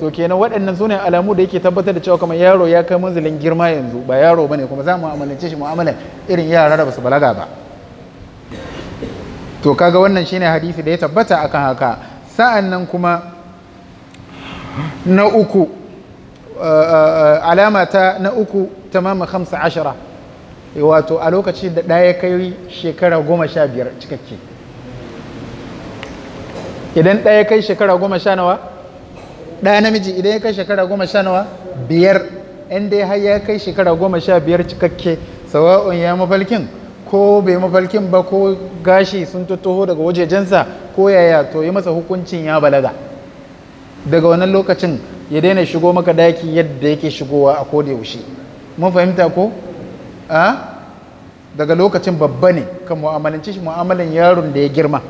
to kenan waɗannan su ne alamu da yake tabbatar da cewa kamar yaro ya kai manzilin girma yanzu ba yaro bane kuma za mu mu'amalance shi mu'amalar irin yara da basu balaga ba to kaga wannan shine hadisi da ya tabbata akan haka sa'an nan kuma na uku alama ta na uku tamama hamsa ashara wato a lokacin da ɗaya kai shekara goma sha biyar cikakke idan ɗaya kai shekara goma sha nawa ɗaya namiji idan ya kai shekara goma sha nawa biyar in dai har ya kai shekara goma sha biyar cikakke sawa'un ya mafalkin ko bai mafalkin ba ko gashi sun tattaho daga wajejensa ko yaya to yi masa hukuncin ya balaga daga wannan lokacin ya daina shigo maka daki yadda yake shigowa a koda yaushe mun fahimta ko a daga lokacin babba ne kan mu'amalanci shi mu'amalan yaron da ya girma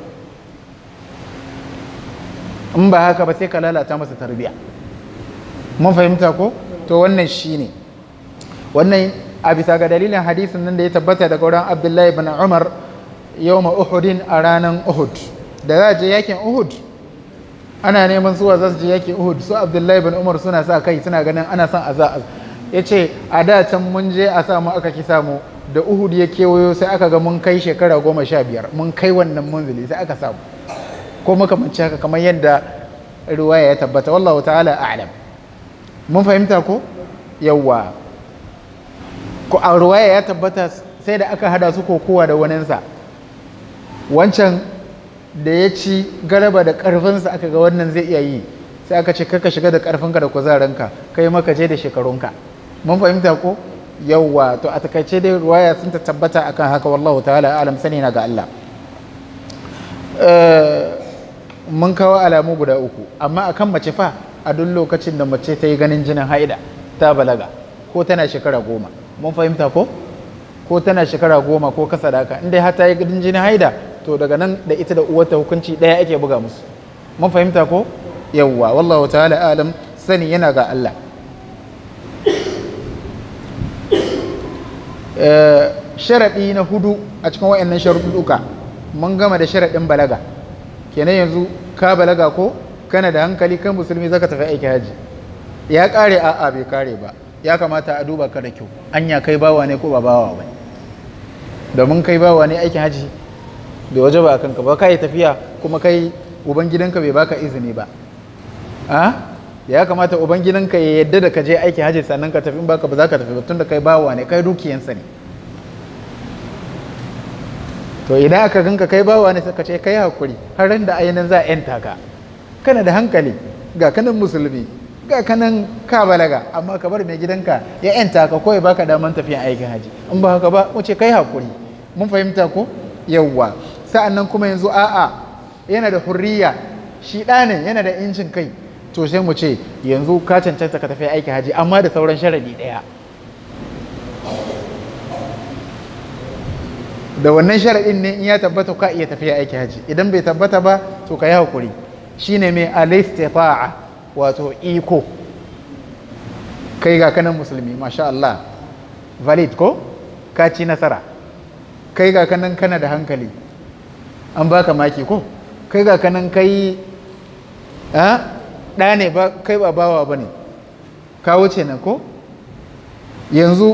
in ba haka ba sai ka lalata masa tarbiya mun fahimta ko to wannan shine wannan a bisa ga dalilin hadisin nan da ya tabbata daga wurin abdullahi bin umar yawma uhudin a ranar uhud da za a je yakin uhud ana neman suwa za su je yakin uhud su abdullahi bin umar suna sa kai suna ganin ana son a za ya ce a da can mun je a samu aka ki samu da uhud ya kewayo sai aka ga mun kai shekara goma sha biyar mun kai wannan munzili sai aka samu ko makamanci haka kamar yadda ruwaya ya tabbata wallahu ta'ala a'lam mun fahimta ko yawwa ko a ruwaya ya tabbata sai da aka hada su kokowa da waninsa wancan da ya ci garaba da karfinsa aka ga wannan zai iya yi sai aka ce kaka shiga da karfinka da kuzarinka kai maka je da shekarunka mun fahimta ko yawwa to a takaice dai ruwaya sun ta tabbata akan haka wallahu ta'ala alam sani na ga Allah mun kawo alamu guda uku amma akan mace fa a duk lokacin da mace ta yi ganin jinin haida ta balaga ko tana shekara goma mun fahimta ko ko tana shekara goma ko kasa da haka inda har ta yi ganin jinin haida to daga nan da ita da uwarta hukunci ɗaya ake buga musu mun fahimta ko yawwa wallahu ta'ala alam sani yana ga Allah sharaɗi na hudu a cikin wayannan sharuɗuka mun gama da sharaɗin balaga kenan yanzu ka balaga ko kana da hankali kan musulmi zaka tafi aiki haji ya kare a'a bai kare ba ya kamata a duba ka da kyau anya kai bawa ne ko ba bawa ba domin kai bawa ne aikin haji bai waje ba kanka ba kai tafiya kuma kai uban gidanka bai baka izini ba a ya kamata uban gidanka ya yadda da ka je aikin haji sannan ka tafi in baka ba za ka tafi ba tunda kai bawa ne kai dukiyansa ne to idan aka ganka kai bawa ne suka ce kai hakuri har ran da ainihin za a yanta ka kana da hankali ga kanan musulmi ga kanan ka balaga amma ka bar mai gidanka ya yanta ka ko ya baka daman tafiyan aikin haji in ba haka ba mu ce kai hakuri mun fahimta ko yawwa sa'annan kuma yanzu a'a yana da hurriya shi ɗanin yana da incin kai to sai mu ce yanzu ka cancanta ka tafi aikin haji amma da sauran sharadi ɗaya da wannan sharaɗin ne in ya tabbata ka iya tafiya aiki haji idan bai tabbata ba to ka yi haƙuri shi ne mai alistifa'a wato iko kai ga kanan musulmi masha Allah valid ko ka ci nasara kai ga kanan kana da hankali an baka maki ko kai ga kanan kai ɗa ne ba kai ba bawa ba ne ka wuce nan ko yanzu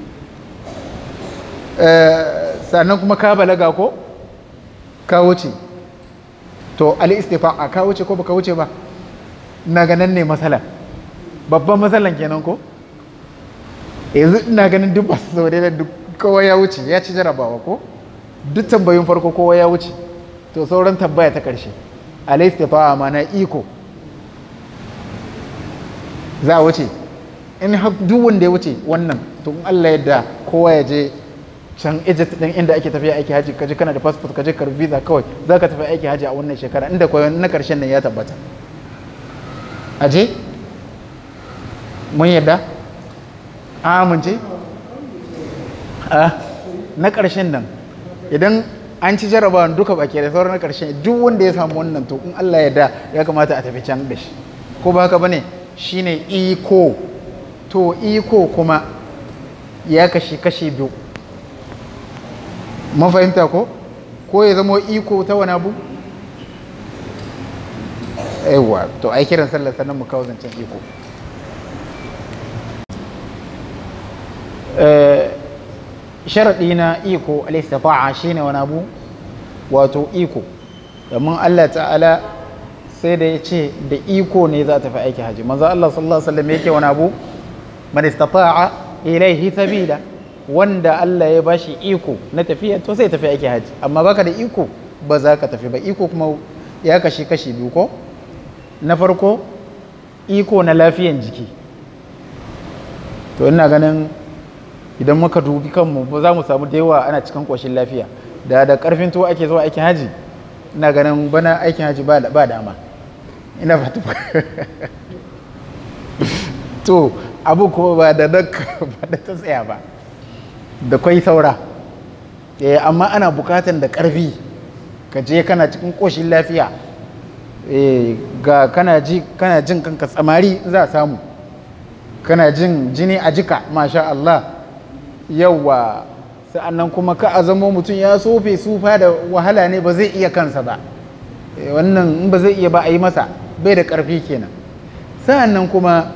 sannan kuma ka balaga ko ka wuce to al-istifa'a ka wuce ko baka wuce ba na ganin ne matsala babban matsalan kenan ko yanzu ina ganin duk basu sau da duk kowa ya wuce ya ci jarabawa ko duk tambayin farko kowa ya wuce to sauran tambaya ta karshe al-istifa'a ma na iko za a wuce in duk wanda ya wuce wannan to Allah yadda kowa ya je can Egypt din inda ake tafiya aiki haji kaje kana da passport kaje kar visa kawai za ka tafi aiki haji a wannan shekara inda kawai na karshen nan ya tabbata aje mun yadda a amince a na karshen nan idan an ci jarabawan duka baki da sauran na karshen duk wanda ya samu wannan to in Allah ya da ya kamata a tafi can da shi ko ba haka bane shine iko to iko kuma ya kashi kashi biyu mun fahimta ko ko ya zama iko ta wani abu yawa to ai kiran sallah sannan mu kawo zancen iko sharaɗi na iko al-istita'a shine wani abu wato iko domin Allah ta'ala sai da ya ce da iko ne za ta fi aiki haji manzo Allah sallallahu alaihi wasallam yake wani abu man istata'a ilaihi sabila wanda Allah ya bashi iko na tafiya to sai tafi aiki haji amma baka da iko ba za ka tafi ba iko kuma ya kashi kashi biyu ko na farko iko na lafiyan jiki to ina ganin idan muka dubi kanmu ba za mu samu da yawa ana cikin koshin lafiya da da karfin tuwo ake zuwa aikin haji ina ganin bana aikin haji ba dama ina fata to abu kuma ba da ba da ta tsaya ba da kwai saura eh amma ana bukatan da karfi ka je kana cikin koshin lafiya eh ga kana ji kana jin kanka tsamari za a samu kana jin jini a jika masha Allah yawa sa'annan kuma ka a zamo mutum ya sofe sufa da wahala ne ba zai iya kansa ba wannan in ba zai iya ba a yi masa bai da ƙarfi kenan sa'annan kuma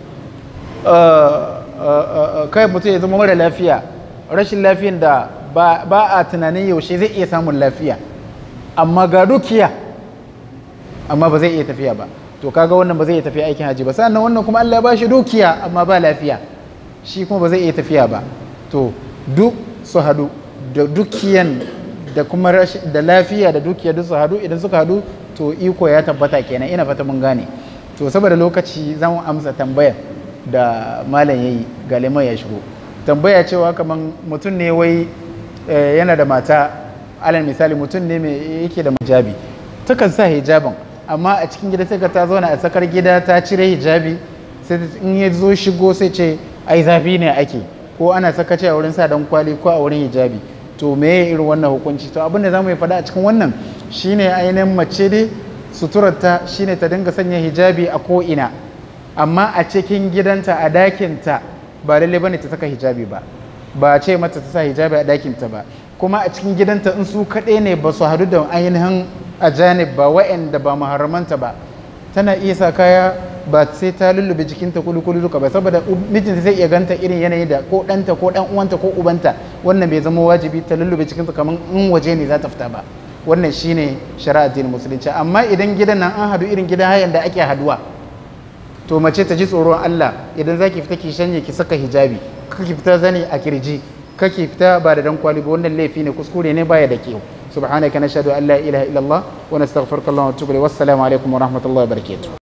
kai mutum ya zama mara lafiya rashin lafiyan da ba a tunanin yaushe zai iya samun lafiya amma ga dukiya amma ba zai iya tafiya ba to kaga wannan ba zai iya tafiya aikin haji ba sa'annan wannan kuma Allah ya ba shi dukiya amma ba lafiya shi kuma ba zai iya tafiya ba to duk su hadu da dukiyan da kuma da lafiya da dukiya duk su hadu idan suka hadu to iko ya tabbata kenan ina fata mun gane to saboda lokaci zan amsa tambaya da malam yayi ga liman ya shigo tambaya cewa kaman mutum ne wai yana da mata alal misali mutum ne mai yake da hijabi takan sa hijabin amma a cikin gida sai ka ta zauna a tsakar gida ta cire hijabi sai in ya zo shigo sai ce ai zafi ne ake ko ana sakace a wurin sa dan kwali ko a wurin hijabi to me irin wannan hukunci to abin da zamu yi faɗa a cikin wannan shine ainihin mace dai suturarta shine ta dinga sanya hijabi a ko ina amma a cikin gidanta a dakinta ba lalle bane ta saka hijabi ba ba ce mata ta sa hijabi a dakinta ba kuma a cikin gidanta in su kaɗai ne ba su hadu da ainihin ajanib ba wa'anda ba maharamanta ba tana iya sa kaya ba sai ta lullube jikinta kulu kulu duka ba saboda mijinta zai iya ganta irin yanayi da ko ɗanta ko ɗan uwanta ko ubanta wannan bai zama wajibi ta lullube jikinta kamar in waje ne za ta fita ba wannan shine shari'a addinin musulunci amma idan gidan nan an hadu irin gidan hayan da ake haduwa to mace ta ji tsoron Allah idan zaki fita ki shanye ki saka hijabi kake fita zani a kirji kake fita ba da dan kwali ba wannan laifi ne kuskure ne baya da kyau subhanaka nashhadu an la ilaha illallah wa nastaghfiruka wa natubu ilayk wassalamu alaikum wa rahmatullahi wa barakatuh